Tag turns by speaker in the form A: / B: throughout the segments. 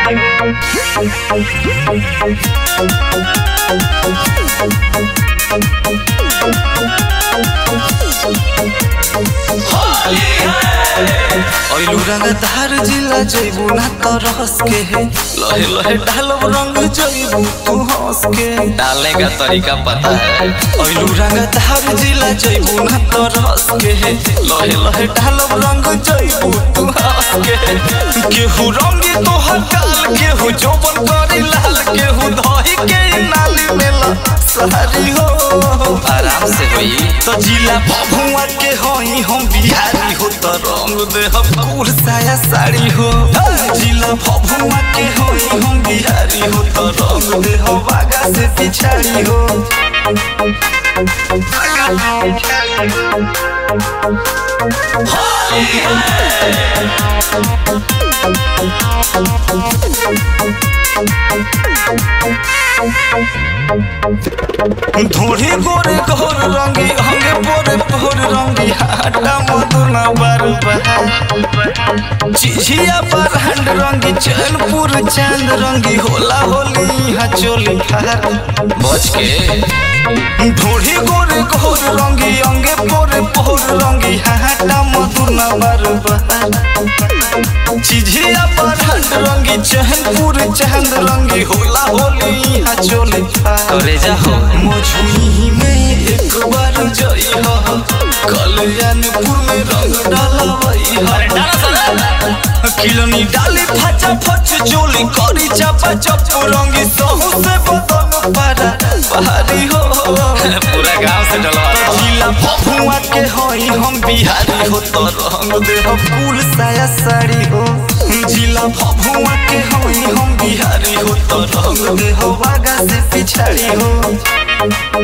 A: अइलू रंगदार जिला जइबू ना तो रस के लहे लहे डालब रंग जइबू तू हंस के
B: डालने का तरीका पता है
A: अइलू रंगदार जिला जइबू ना तो रस के लहे लहे डालब रंग जइबू तू हंस के केहू रंगी तोहर गाल केहू जोबन करी लाल केहू दही के नाली में ला सारी हो
B: आराम से होई
A: तो जिला भभुआ के होई हम बिहारी हो तो रंग दे हम कुल साया साड़ी हो जिला भभुआ के होई हम बिहारी हो तो रंग दे हम बागा से पिछाड़ी हो धोड़ी गोरे घोर रंगी हंगे पोरे पोर रंगी हाटा मधुना बार बहा चिझिया पर हंड रंगी चैनपुर चांद रंगी होला होली यहाँ चोली खार
B: बच के
A: ढोढ़ी गोरे घोर रंगी अंगे पोरे पोर रंगी हाटा मधुना बार बहा चिझिया पर हंड रंगी चैनपुर चांद रंगी होला होली यहाँ चोली खार
B: करे जा हो
A: मझुनी में एक बार जई हो कल्याणपुर में रंग डालवई हो किलनी डाली फचा फच चोली करी चापा चप रंगी सहु से बदन पारा बहारी हो
B: पूरा गांव से डलवा
A: जिला भभुआ के होई हम बिहारी हो तो रंग दे हो फूल साया साड़ी हो जिला भभुआ के होई हम बिहारी हो तो रंग दे हो बागा से पिछाड़ी हो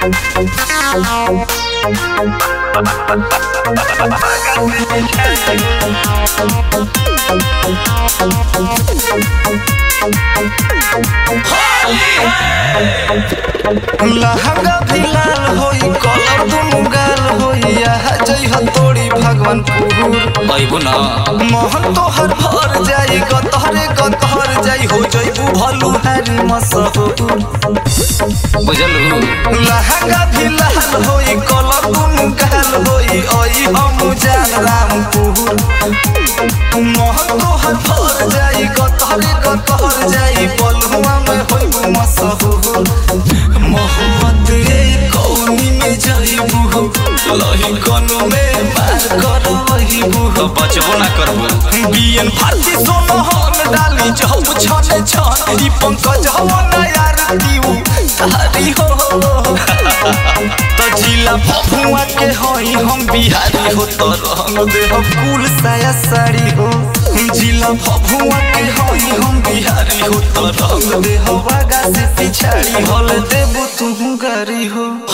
A: लहंगा भी लाल होई कलर दुनु गाल होई यहाँ जई हो तोड़ी भगवानपुर
B: अइबू ना
A: मोहन तोहर भर जाई गतहरे गतहर जाई हो जइबू भलू हारी मसहूर
B: बुझलू
A: लहंगा भी लाल होई कलर दुनु गाल होई ओई हम जान रामपुर मोहन तोहर भर जाई गतहरे गतहर जाई बलुआ में होइबू मसहूर मोहब्बत रे कौनी में जइबू लही कनु में मार करवइबू
B: तो बचबो ना करबू
A: बियन फाती सोनहन डाली जब छने छन ई पंकज हवन यार दिउ तारी हो तो जिला भभुआ के होई हम बिहारी हो तो रंग दे हो कुल साया साड़ी हो जिला भभुआ के होई हम बिहारी हो तो रंग दे हो बागा से पिछाड़ी होल देबू तू गारी हो